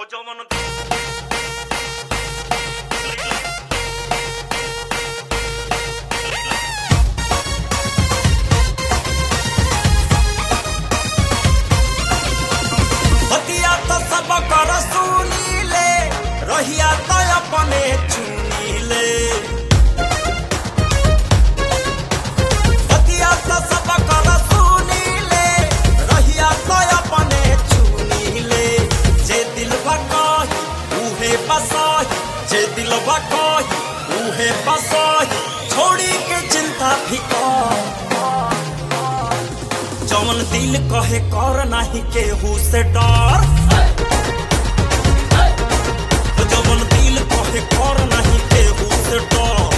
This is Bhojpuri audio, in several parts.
हो जवन हतिया तो सब कर सुनीले रहिया तो अपने चुनीले हतिया तो सब कर सुनीले रहिया तो अपने चुनीले जे दिल कही उहे बसाही जे दिल कही उहे बसाही छोड़ी के चिंता फिकर जवन दिल कहे कर नाही केहू से डर जवन दिल कहे कर नाही केहू से डर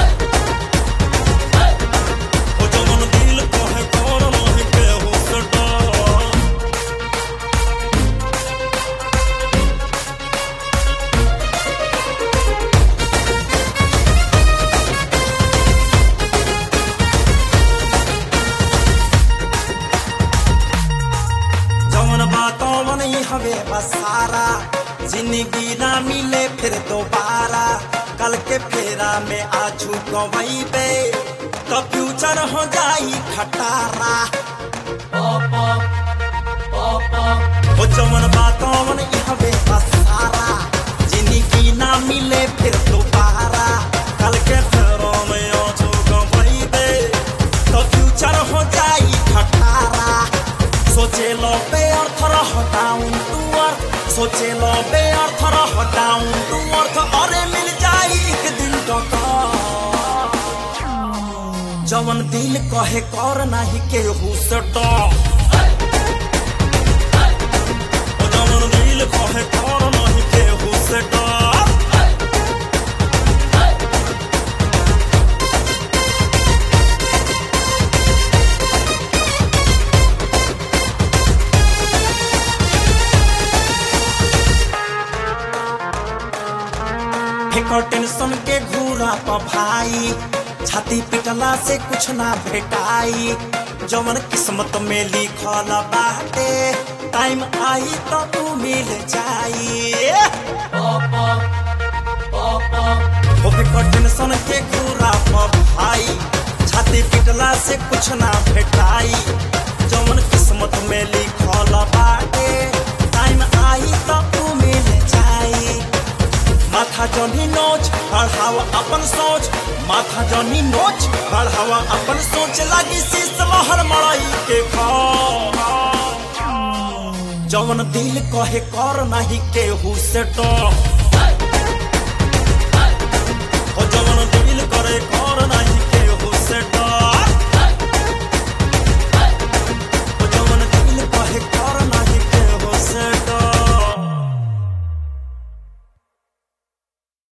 जवन दिल कहे कर नाही केहू से डर जवन बातों मन ही हवे बसारा जिंदगी ना मिले फिर दोबारा कल के फेरा में आजू गवैबे तो फ्यूचर हो जाई खटारा ओ जवन बातों मन ही हवे बसारा जिंदगी ना मिले फिर दोबारा कल के फेरा में आजू गवैबे तो फ्यूचर हो जाई खटारा सोचे लो बे अर्थ रह डाउन टू अर्थ सोचे लो बे अर्थ रह डाउन टू अर्थ अरे मिल जाई एक दिन टका जवन दिल कहे कर नाही केहू से डर जवन दिल कहे कर नाही केहू से डर फेंको टेंशन के घूरा पर भाई छाती पिटला से कुछ ना भेटाई जवन किस्मत में लिखल बाटे टाइम आई तो तू मिल जाई ओ फेंको टेंशन के घूरा पर भाई छाती पिटला से कुछ ना भेटाई जवन किस्मत में लिखल बाटे टाइम आई तो तू मिल जाई माथा जनी नोच बढ़ावा अपन सोच माथा जनी नोच बढ़ावा अपन सोच लागी शीश लहर मड़ाई के खाओ जवन दिल कहे कर नहीं केहू से डर